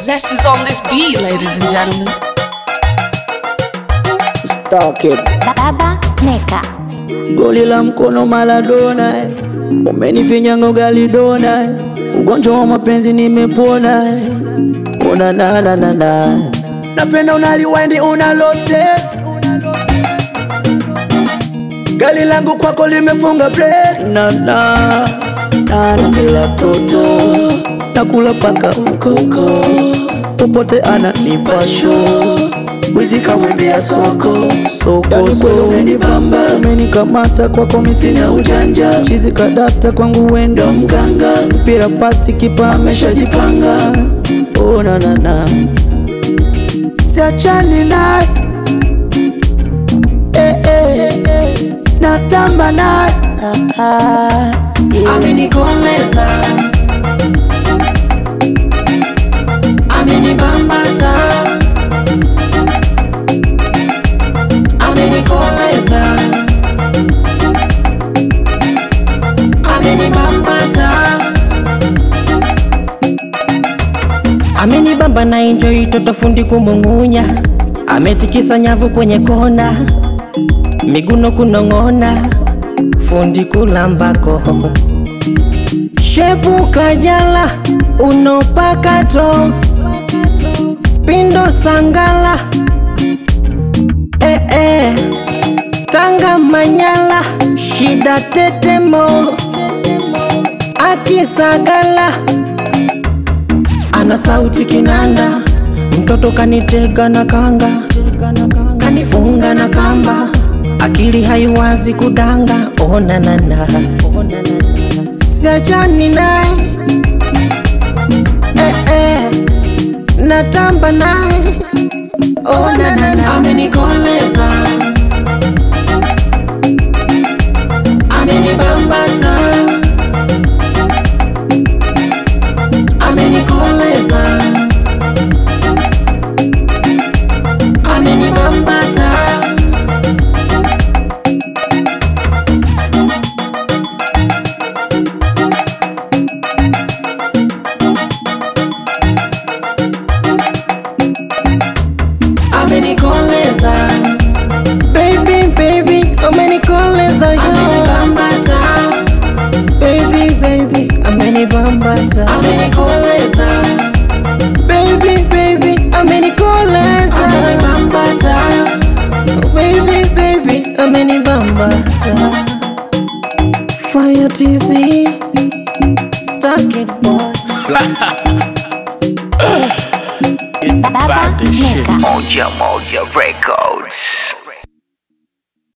Zest is on this beat, ladies and gentlemen. Stock it. Baba Neka. Goli la mkono Maradona, eh. umenifinya ugali dona, eh. ugonjwa wa mapenzi nimepona, eh. una na na na na napenda unaliwendi unalote gali langu kwako limefunga break na na na nambela toto nakula paka huko huko popote ananipa show Wizi kamwambia soko soko yani kweli umenibamba umenikamata kwako misina ujanja chizi kadata kwangu wendo mganga mpira pasi kipa ameshajipanga oh, na, na, na. siachani naye eh, eh, eh. natamba naye ah, ah, yeah. amenikoleza amenibambata amenikoleza amenibambata amenibamba na enjoy toto fundi kumung'unya ametikisa nyavu kwenye kona miguno kunong'ona fundi kulambako shepu kajala unopakato pindo sangala eh, eh. tanga manyala shida tetemo akisagala ana sauti kinanda mtoto kanitega na kanga kanifunga na kamba akili haiwazi kudanga onanana siachani naye eh, eh. natamba naye onanana amenikoleza amenibambata amenikoleza amenibambata amenikoleza baby baby amenikoleza yo amenibambata baby baby amenibambata amenikoleza baby baby amenikoleza amenibambata baby baby amenibambata fire tz stuck it boy Baba Neka. Moja Moja Records.